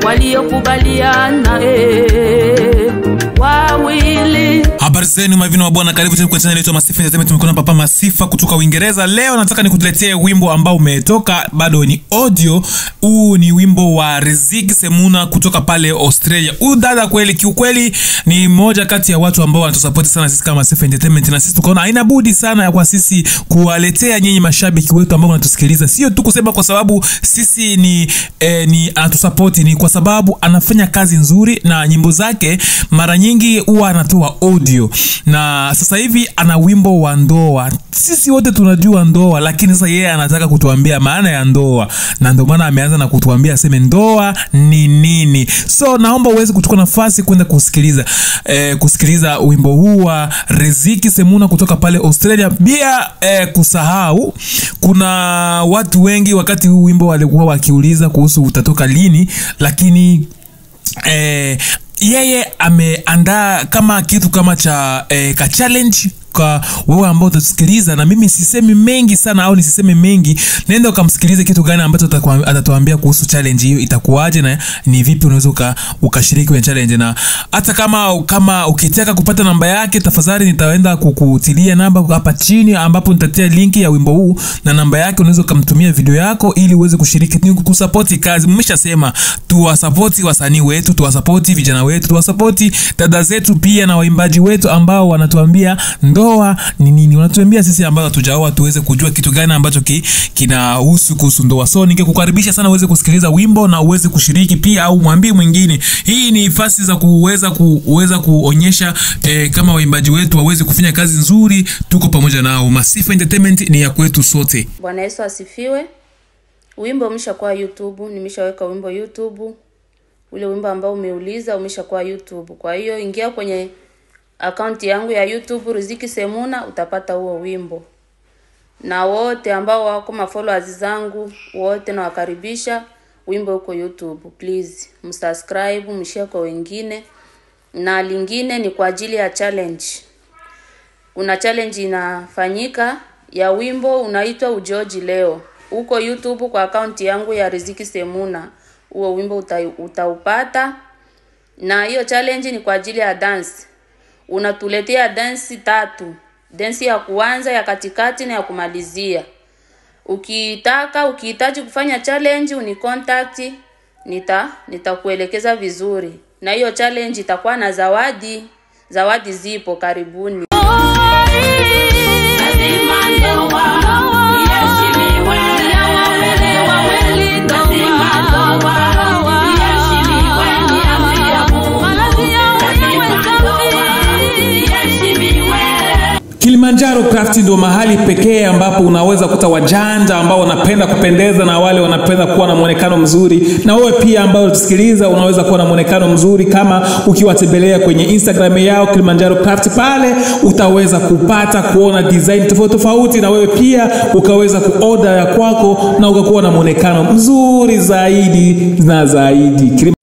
waliokubaliana eh, wawili habari zenu mavino wa bwana karibu tena kwenye channel yetu ya Masifa Entertainment tumekuwa na papa Masifa kutoka Uingereza leo nataka nikutuletee wimbo ambao umetoka bado ni audio huu ni wimbo wa Riziki Semuna kutoka pale Australia huyu dada kweli kiukweli ni mmoja kati ya watu ambao wanatusapoti sana sisi kama Masifa Entertainment na sisi tukaona haina budi sana ya kwa sisi kuwaletea nyinyi mashabiki wetu ambao wanatusikiliza sio tu kusema kwa sababu sisi ni eh, ni anatusapoti ni kwa sababu anafanya kazi nzuri na nyimbo zake mara nyingi huwa anatoa audio na sasa hivi ana wimbo wa ndoa sisi wote tunajua ndoa lakini sasa yeye anataka kutuambia maana ya ndoa na ndio maana ameanza na kutuambia aseme ndoa ni nini so naomba uweze kuchukua nafasi kwenda kusikiliza eh, kusikiliza wimbo huu wa riziki semuna kutoka pale australia bila eh, kusahau kuna watu wengi wakati huu wimbo walikuwa wakiuliza kuhusu utatoka lini lakini eh, yeye ameandaa kama kitu kama cha eh, ka challenge kwa wewe ambao utasikiliza na mimi sisemi mengi sana au nisiseme mengi nenda ukamsikilize kitu gani ambacho atakuwa- atatuambia kuhusu challenge hiyo itakuwaje na ni vipi unaweza uka, ukashiriki kwenye challenge na hata kama kama ukitaka kupata namba yake tafadhali nitaenda kukutilia namba hapa chini ambapo nitatia linki ya wimbo huu na namba yake unaweza ukamtumia video yako ili uweze kushiriki ni kusapoti kazi mmeshasema tuwasapoti wasanii wetu tuwasapoti vijana wetu tuwasapoti dada zetu pia na waimbaji wetu ambao wanatuambia ndoa ni nini wanatuambia sisi ambao hatujaoa tuweze kujua kitu gani ambacho ki, kinahusu kuhusu ndoa so ningekukaribisha sana uweze kusikiliza wimbo na uweze kushiriki pia au mwambie mwingine hii ni nafasi za kuweza kuweza kuonyesha eh, kama waimbaji wetu waweze kufanya kazi nzuri tuko pamoja nao masifa entertainment ni ya kwetu sote Bwana Yesu asifiwe. Wimbo umeshakuwa YouTube, nimeshaweka wimbo YouTube. Ule wimbo ambao umeuliza umeshakuwa YouTube. Kwa hiyo ingia kwenye akaunti yangu ya YouTube Riziki Semuna utapata huo wimbo. Na wote ambao wako mafollowers zangu wote nawakaribisha, wimbo uko YouTube. Please msubscribe, mshare kwa wengine. Na lingine ni kwa ajili ya challenge kuna challenge inafanyika ya wimbo unaitwa ujoji leo huko youtube kwa akaunti yangu ya riziki semuna huo wimbo uta, utaupata na hiyo challenge ni kwa ajili ya dance unatuletea dansi tatu dansi ya kuanza ya katikati na ya kumalizia ukitaka ukihitaji kufanya challenge uni contact nita nitakuelekeza vizuri na hiyo challenge itakuwa na zawadi zawadi zipo karibuni Lazima ndoa iheshimiwe. Lazima ndoa iheshimiwe. Ni amri ya Mungu. Lazima ndoa iheshimiwe. Kilimanjaro Craft ndio mahali pekee ambapo unaweza kuta wajanja ambao wanapenda kupendeza na wale wanapenda kuwa na mwonekano mzuri, na wewe pia ambao unasikiliza unaweza kuwa na mwonekano mzuri kama ukiwatembelea kwenye Instagram yao Kilimanjaro Craft. Pale utaweza kupata kuona design tofauti tofauti, na wewe pia ukaweza kuoda ya kwako na ukakuwa na mwonekano mzuri zaidi na zaidi. Kilim-